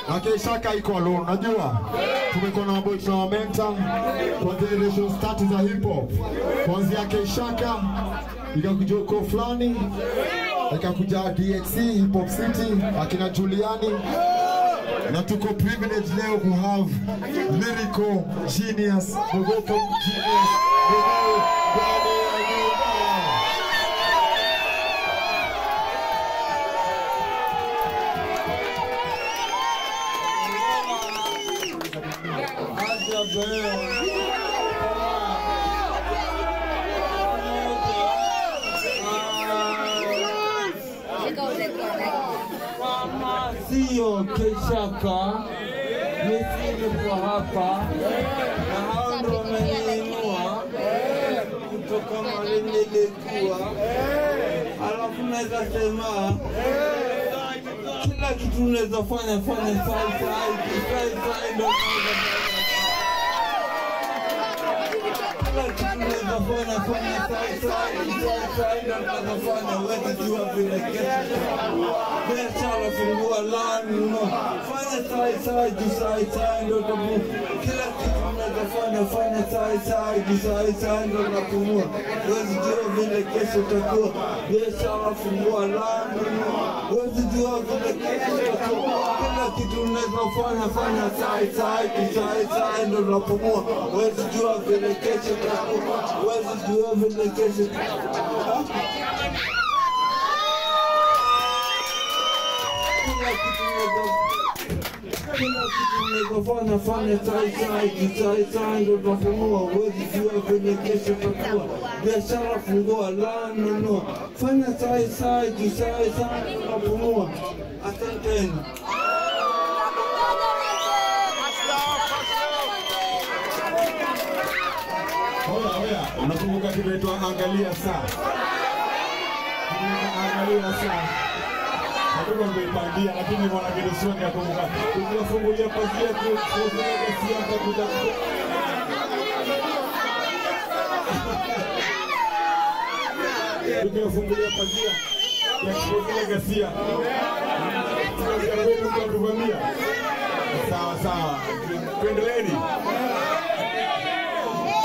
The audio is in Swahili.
Akishaka iko alone, unajua tumekuwa na maboy tunawamenta kwa generations tatu za hip hop, kuanzia Keishaka ikakuja uko fulani ikakuja DXC Hip Hop City akina Juliani na tuko privilege leo ku have lyrical genius Mogopo genius Mogo ndani ya nyumba. Kama sio Keshaka, nisingekuwa hapa, na hao ndo wameniinua kutoka mahali nilikuwa. Alafu naweza sema kila kitu unaweza fanya fanya sai sai sai sai ndo naweza kila kitu unaweza fanya fanya sai sai sai sai ndo naweza fanya, huwezi jua vile kesho biashara fungua lani no fanya sai sai juu sai sai ndo tabu kila kitu unaweza fanya fanya sai sai juu sai sai ndo napumua huwezi jua vile kesho itakuwa biashara fungua lani no huwezi jua vile kesho itakuwa kila kitu unaweza fanya fanya sai sai juu sai sai ndo napumua huwezi jua vile kesho itakuwa huwezi jua vile kesho itakuwa kila kitu unaweza kila kitu unaweza fanya fanya sai sai kisai sai ndo tunafungua huwezi jua kwenye kesho takuwa biashara fungua la nunua fanya sai sai kisai sai ndo tunapumua asanteni Oya, oya, unakumbuka kimeitwa angalia saa? Kimeitwa angalia saa. Hatuko mmeipangia lakini mwana kitu sio nakumbuka. Tukiwafungulia pazia tu kufunga siasa kuja. Tukiwafungulia pazia ya kufungulia gasia. Tunasema kwa kuvamia. Sawa sawa. Tuendeleeni.